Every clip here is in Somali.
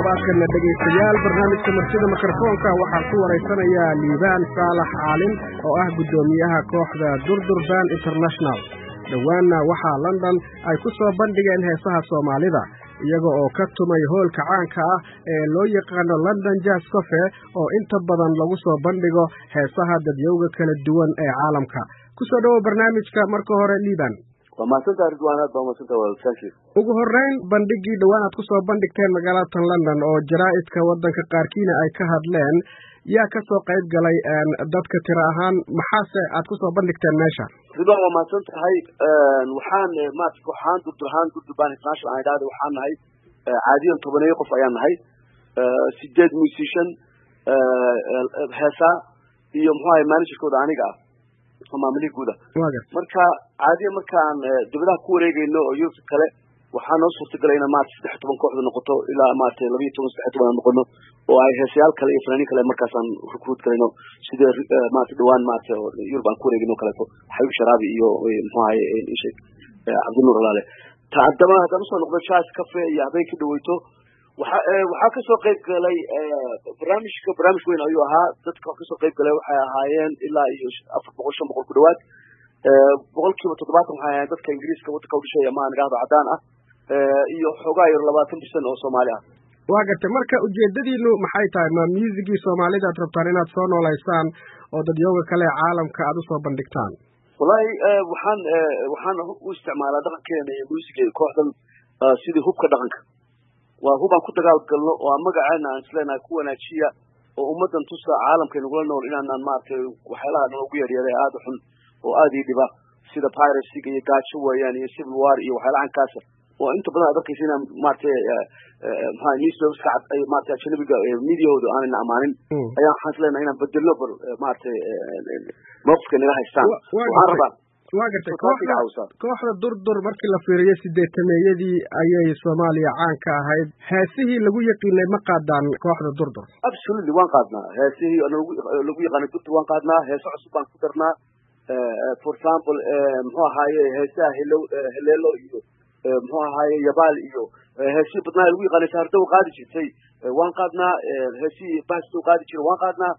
waa kana dhegaystayaal barnaamijka martida mikrofoonka waxaa ku waraysanaya liibaan saalax caalin oo ah guddoomiyaha kooxda durdurban international dhowaanna waxaa london ay ku soo bandhigeen heesaha soomaalida iyaga oo ka tumay hoolka caanka ah ee loo yaqaano london jazz cofe oo inta badan lagu soo bandhigo heesaha dadyowga kala duwan ee caalamka kusoo dhowow barnaamijka marka hore liiban waa mahadsantaha ridwaan aad baa mahadsantaha waa thank you ugu horreyn bandhigii dhowaan aad kusoo bandhigteen magaalatan london oo jaraa'idka waddanka qaarkiina ay ka hadleen yaa ka soo qayb galay dadka tiro ahaan maxaase aad kusoo bandhigteen meesha ridwaan waa mahadsan tahay waxaan maarata kooxahaan durdurhaan durdurban international aan idhahda waxaan nahay caadiyan tobaneeyo qof ayaan nahay sideed musician heesa iyo muxuu ahay managerkooda aniga ah maamulihii guuda marka caadiya markaan dibadaha ku wareegayno oo yurubka kale waxaa noo suurtagalay inaan maarata saddex toban kooxda noqoto ilaa maarata labayo toban saddex toban aan noqono oo ay heesayaal kale iyo fanaaniin kale markaasaan recruit galayno sida maarata dhawaan maarata yurub aan ku wareegayno kaleeto xayub sharaabi iyo muxuu ahaye isheg cabdinuur alaale ta haddaba haddaan usoo noqdo jazz cafe iyo habeen ka dhaweyto waxa waxaa kasoo qayb galay barnaamijka barnaamij weyn ayuu ahaa dadka kasoo qayb galay waxay ahaayeen ilaa iyo afar boqol shan boqol ku dhawaad boqol kiiba toddobaatan waxay ahaayeen dadka ingiriiska waddanka udhishay ama aan idhahdo caddaan ah iyo xoogaa yar labaatan percent oo soomaali ah waa gartay marka ujeedadiinu maxay tahay ma musigii soomaalida aad rabtaan inaad soo noolaysaan oo dadyooga kale ee caalamka aad usoo bandhigtaan wallahi waxaan waxaan u isticmaalaa dhaqankeena iyo musiga kooxdan sidii hubka dhaqanka waa hub aan ku dagaal galno oo aan magaceena aan isleenahay ku wanaajiya oo ummaddan tusa caalamkay nagula nool inaanaan maaragtay waxyaalaha noogu yaryaray aada u xun oo aada ii dhiba sida piracyga iyo gaajo weeyaan iyo civil war iyo waxyaalaha cankaasa oo inta badan aad arkaysa inaan maaragtay maxaa newspaperska ay maaragtay ajnabiga mediahooda aanayna amaanin ayaan waxaan islenahay inaan bedelno bal maaragtay mawqifka nala haystaan waxaan rabaa waa gartay kooxda kooxda durdur markii la fiiriyo sideetameeyadii ayay soomaaliya caan ka ahayd heesihii lagu yaqiinay ma qaadaan kooxda durdur absolutely waan qaadnaa heesihii lagu yaqaanay durdur waan qaadnaa heese cusub baan ku darnaa for example muxuu ahaaye heesaha helo heleelo iyo muxuu ahaaye yabaal iyo heesihii badnaa lagu yaqaanay saardow qaadi jirtay waan qaadnaa heesihii bastow qaadi jiray waan qaadnaa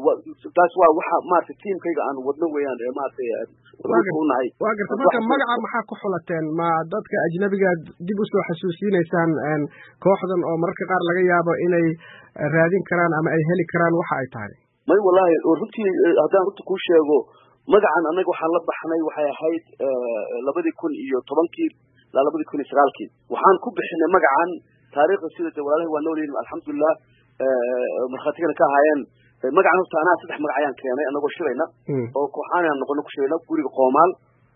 taas waa waxa maarata tiamkayga aan wadno weeyaan maaragtay unahay waa garta marka magaca maxaa ku xulateen ma dadka ajnabiga dib usoo xasuusinaysaan kooxdan oo mararka qaar laga yaabo inay raadin karaan ama ay heli karaan waxa ay tahay may wallahi runtii haddaan runta kuu sheego magacan annaga waxaan la baxnay waxay ahayd labadii kun iyo tobankii ilaa labadii kun iyo sagaalkii waxaan ku bixinay magacan taariikhda sida de walaalahi waa noolyihin alxamdulilah markhaatigana ka ahaayeen magacan horta anaa saddex magac ayaan keenay anagoo shirayna oo kooxaan aan noqono ku shirayna guriga qoomaal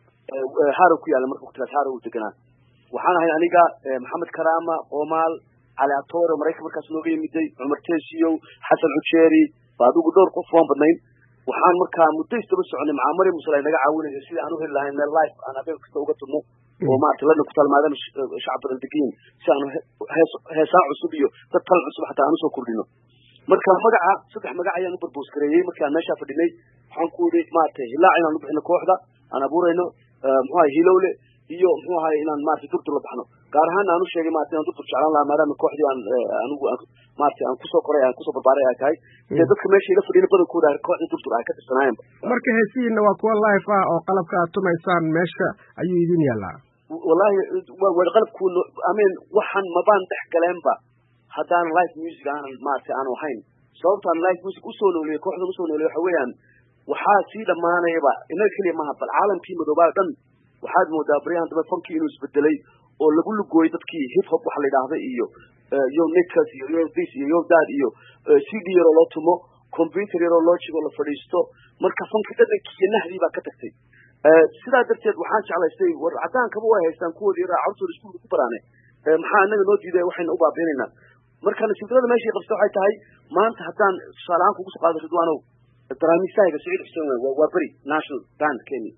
harow ku yaalla marka waqtigaas harow u deganaa waxaan ahay aniga maxamed karaama qoomaal cali atore maraykan markaas nooga yimiday cumar tesiyow xasan cujeeri ba adigu dhowr qof waan badnayn waxaan markaa muddo isdaba soconay macaamari musal ay naga caawinaysa sidii aan u heli lahayn meel life aan habeen kasta uga tudno oo maarata london ku taal maadaama shacab badan degiin si aan hees heesaan cusub iyo dad talan cusub xataa aan usoo kordhino marka magaca saddex magac ayaan u barboos gareeyey markii aan meeshaa fadhinay waxaan ku yidhi maaragtay hilaac inaan u bixino kooxda aan abuurayno muxuu ahay hilowle iyo muxuu ahay inaan maaragtay durdur la baxno gaar ahaan aan u sheegay maarata inaan durdur jeclaan lahaa maadaama kooxdii aan anigu maaragtay aan kusoo koray aan kusoo barbaaray ay tahay dee dadka meesha ila fadhiyana badankooda kooxdii durdur ay ka tirsanaayeenba marka heesihiina waa kuwa life ah oo qalabka aad tumaysaan meesha ayuu idin yaallaa wallahi waa qalabku amin waxaan mabaan dhex galeenba haddaan live music aanan maaragtay aanu ahayn sababtaan live music usoo nooliyey kooxdan usoo nooliyey waxa weeyaan waxaa sii dhammaanayaba inaga keliya maaha bal caalamkii madoobaa dhan waxaad moodaa baryahan dambe funkii inuu isbedelay oo lagu lugooyey dadkii hip hop waxa la yidhaahda iyo yo nikas iyo yo this iyo yo that iyo c d yaroo loo tumo computer yaroo loo jigo la fadhiisto marka funkii dhadhankii iyo nahdii baa ka tagtay sidaa darteed waxaan jeclaystay war caddaankaba way haystaan kuwoodii yaraa carurtooda iskuulka ku baraane maxaa inaga noo diiday waxayna u baabiinaynaa marka nasiibdarada meeshay qabsta waxay tahay maanta haddaan tusaale ahaan kugu soo qaado ridwaanow daraamiistahayga saciid xuseen wey waa beri national band kenya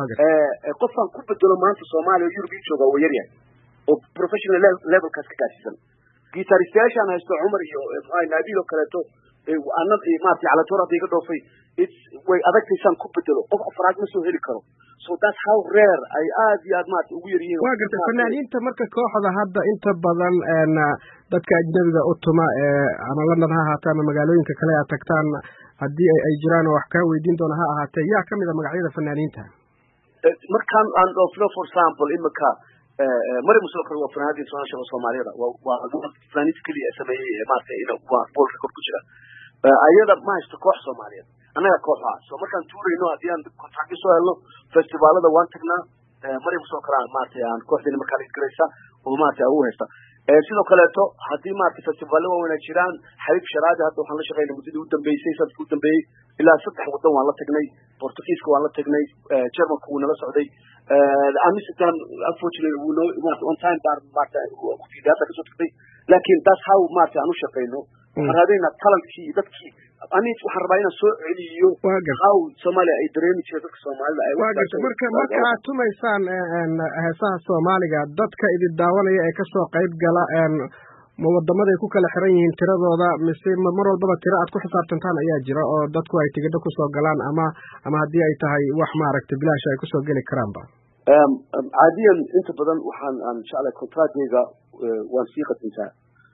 qofaan ku bedelo maanta soomaaliya oo yurub ii jooga waa yaryahay oo professional levelkaas ka gaarsiisan gitaristayaashaan haysto cumar iyo mxuaha naabil oo kaleeto ana maarata calatoor hadda iga dhoofay way adagtaysaan ku bedelo qof afraad ma soo heli karo so that's how rare ay aad iyo aad maarata ugu yar yihiin waa gartay fanaaniinta marka kooxda hadda inta badan dadka ajnabiga u tuma ee ama london ha ahaatee ama magaalooyinka kale aad tagtaan haddii ay jiraan oo wax kaa weydiin doona ha ahaatee yaa kamid a magacyada fanaaniinta markaan aan dhoofno for example imika mari musulkar waa fanaanadii soo shaqo soomaaliyada waa fanaaniinta keliya ee sameeyey maarata waa bool record ku jira ayada ma haysto koox soomaaliyeed annaga koox ah so markaan tuurayno haddii aan kontractyo soo helno festivaalada waan tagnaa mari musulkar maarata aan kooxdeeni markaa lagaraysa oo maarata ugu haysta sidoo kaleeto haddii maarata festivaalo waaweyn ay jiraan xabiib sharaadi hadda waxaan la shaqeynay muddadii u dambeysay sanadkii u dambeeyey ilaa saddex waddan waan la tagnay portugiiska waan la tagnay germanka wuu nala socday amsterdam unfortunately wuu noo maarata on time baan maarata waqtigii hadda kasoo tagtay laakiin that's how maarata aan u shaqeyno waxaan raadinaynaa talentkii iyo dadkii ani waxaan rabaa inaan soo celiyo how soomaaliya ay dareemi jireen dadka soomaalida ay waa garta marka marka aad tumaysaan heesaha soomaaliga dadka idin daawanaya ee kasoo qayb gala ma wadamaday ku kala xiran yihiin tiradooda mise mar walbaba tiro aad ku xisaabtantaan ayaa jira oo dadku ay tigidho kusoo galaan ama ama haddii ay tahay wax maaragtay bilaash ay kusoo geli karaanba caadiyan inta badan waxaan aan jeclay contractgayga waan sii qadintaa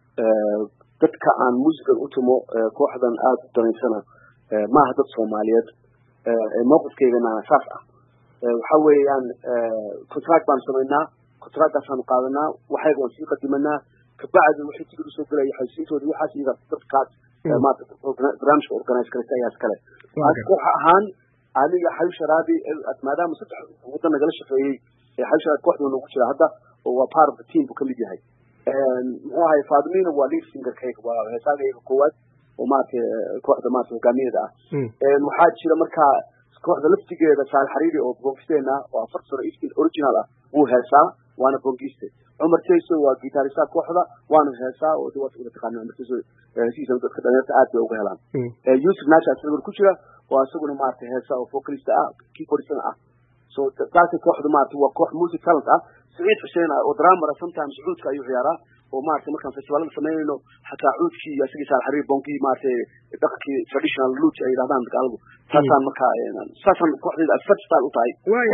dadka aan muusigan u tumo kooxdan aada u danaysana maaha dad soomaaliyeed mowqifkeygana saas ah waxa weeyaan contract baanu samaynaa contractaasaanu qaadanaa waxayga waan sii qadimanaa kabacdi waxay tigid usoo gelaya xaysiintooda waxaas iyaga dadkaas maarata barnaamijka organize garaysa ayaa iskale koox ahaan aniga xayib sharaabi maadaama saddex waddan nagala shaqeeyey xayib sharaabi kooxda noogu jira hadda oo waa part of the team buu kamid yahay muxuu ahay faadimina waa lead singerkayga waa heesaagayga koowaad oo maarata kooxda maarata hogaamiyada ah waxaa jira markaa kooxda laftigeeda saal xariiri oo bongisteena oo afar sano ifkin original ah wuu heesaa waana bongiste cumar tayso waa gitaaristaha kooxda waanu heesaa oo de waad taqaana cumar tayso heesihiisa dadka dhalinyarta aad bay uga helaan yusuf nasha isaguna ku jira oo isaguna maarata heesa oo vocalista ah keyboardistana ah so taasi kooxda maarata waa koox music talent ah سعيد حسين ودرامر sometimes عود كايو عيارة ومارتي مركان فيستيفال سمينو حتى عود كي يسقي سال حرير بونكي مارتي دقكي traditional لوت اي رادان دقالبو ساسان مركا ساسان كوحدي الفرد ستايل وطاي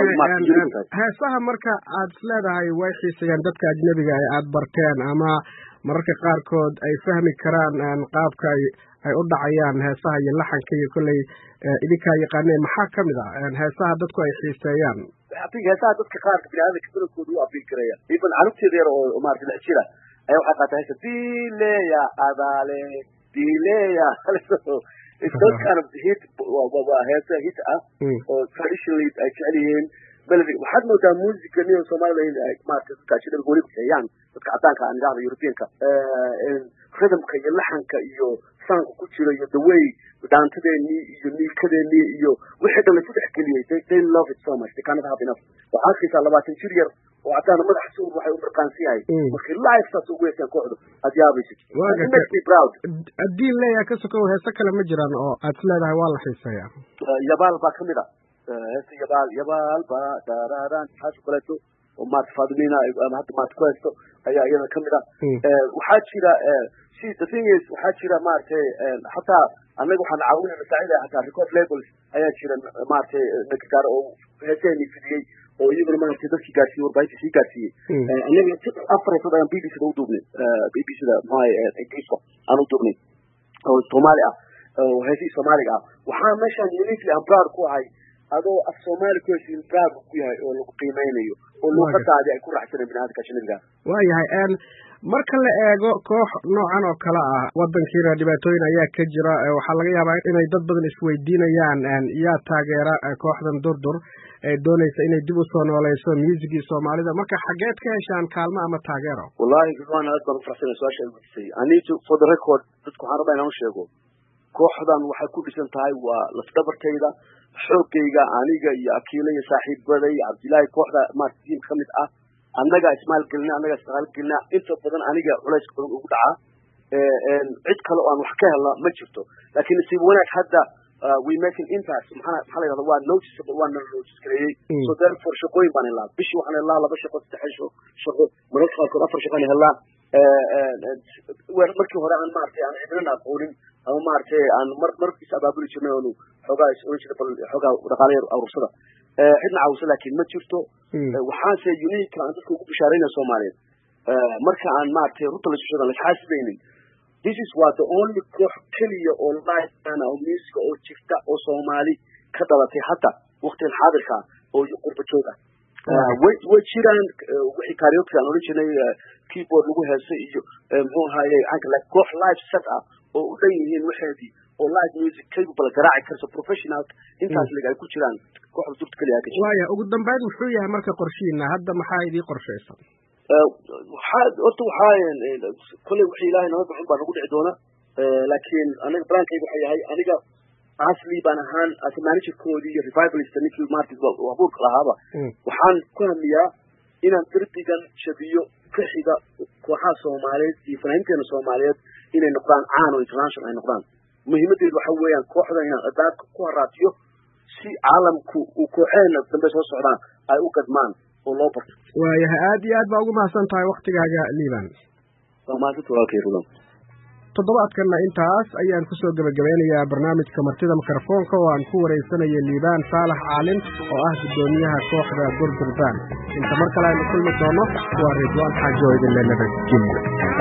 heesaha marka aad isleedahay way xiisayaan dadka ajnabiga ee aad barteen ama mararka qaarkood ay fahmi karaan qaabka ay u dhacayaan heesaha iyo laxanka iyo kolley idinkaa yaqaaneen maxaa kamid ah heesaha dadku ay xiiseeyaan adig heesaha dadka qaarka biniaadamka badankooda u abiin karaya even carruurteeda yar oo maarata lix jira ayaa waxay qaataa heesa dileya adaale dileya those kind of hit waa heesa hit ah oo traditionally ay jecel yihiin melody waxaad moodaa musica niyo somaliland ay maarata dadka ajnabiga weli bixiyaan dadka caddaanka aan idhahda europeanka rhythmka iyo laxanka iyo sanka ku jira iyo the way dhaantadeenii iyo niikadeenii iyo wixii dhan laisu dhex geliyey they they love it so much they cannot have enough waxaa arkaysaa labaatan jir yar oo caddaana madaxa suur waxay u marqaansan yahay markii live saas ugu yeesaan kooxdu aad yaabaysid makes me proud haddii leeyahay ka sokow heese kale ma jiraan oo aad is leedahay waa la xiiseeyaa yabaal baa kamid a heesta yabaal yabaal ba daraaran taas kaleeto oo maarata faadimina ama hadda maarata ku haysto ayaa iyada kamid ah waxaa jira si the thing is waxaa jira maaragtay hataa annaga waxaan caawinay masaacida hataa record labels ayaa jira maaragtay nakagaar oo heeseeni fidiyey oo iyaguna maaragtay dadkii gaarsiiyey warbaahinta sii gaarsiiyey annaga afar heesood ayaan b b c da u duubnay b b c da maxaa ingiriiska aan u duubnay oo soomaali ah oo heesihii soomaaliga ah waxaa meeshaan uniquely aan proud ku ahay adoo af soomaali ku heshiin proud ku yahay oo lagu qiimeynayo oo luuqadaadi ay ku raaxsaneen biniaadamka ajnabiga waayahay marka la eego koox noocan oo kale ah wadankiina dhibaatooyin ayaa ka jira waxaa laga yaabaa inay dad badan isweydiinayaan yaa taageera kooxdan durdur ee doonaysa inay dib usoo nooleyso musigii soomaalida marka xageed ka heshaan kaalmo ama taageero wallahi ridwan aad baan ufaraxsanay su-aasha weydiisay anitu for the record dadku waxaan rabaa inaan u sheego kooxdan waxay ku dhisan tahay waa lafdhabartayda xoogayga aniga iyo akiila iyo saaxiibada iyo cabdillaahi kooxda maarta tiimka kamid ah annaga ismaalgelina annaga ismaalgelina inta badan aniga culays badan ugu dhacaa cid kale oo aan wax ka helna ma jirto laakiin nasiib wanaag hadda we making impact maxaa maxaa la yidhahda waa noticeable waa nala notice gareeyey so therefore shaqooyin baan helaa bishii waxaan helaa laba shaqo saddex shaqo mararka qaarkood afar shaqaan helaa markii hore aan maaragtay aan cidnana aqoonin ama maaragtay aan mar markiis abaabuli jirnay oonu xoogaa is oran jirnay bal xoogaa dhaqaale yar aruursada cidna caawisa laakiin ma jirto waxaanse unique aan dadka ugu bishaaraynaya soomaaliyeed marka aan maaragtay runta la sushadan laisxaasibaynin this is waa the only koox keliya oo liana oo musica oo jirta oo soomaali ka dhalatay hadda waktigan xaadirka oo qurba joog ah way way jiraan wixii karaoke aan odhan jirnay keyboard lagu heesay iyo muxuu ahaaye canka like koox live set ah oo u dhan yihiin waxeedii oo live music capable garaaci karso professional intaas lig ay ku jiraan kooxda durta keliya ka waaya ugu dambeyn muxuu yahay marka qorshihiina hadda maxaa idii qorshaysan waxaa horta waxaa kolley wixii ilaahay nala bixin baa nagu dhici doona laakiin aniga braankayga waxa yahay aniga asli baan ahaan as managerkoodii iyo revivalist ninkii martis abuurka lahaaba waxaan ku hamiyaa inaan derbigan shabiyo ka xiga kooxaha soomaaliyeed iyo fanaaniinteena soomaaliyeed inay noqdaan caan oo international ay noqdaan muhiimadeedu waxa weeyaan kooxdan inaan adaabka ku haraatiyo si caalamku uu kooxeena dambe soo socdaan ay u gadmaan oo loo barto waayahay aad iyo aad baa ugu mahadsan tahay waktigaaga liban waa mahadsanta walaalkay rudan toddobaadkanna intaas ayaan kusoo gebagabeynayaa barnaamijka martida mikrofoonka oo aan ku waraysanaya liibaan saalax caalin oo ah guddoomiyaha kooxda durdurbaan inta mar kale aynu kulmi doono waa ridwaan xaajo idinle nabadgelyo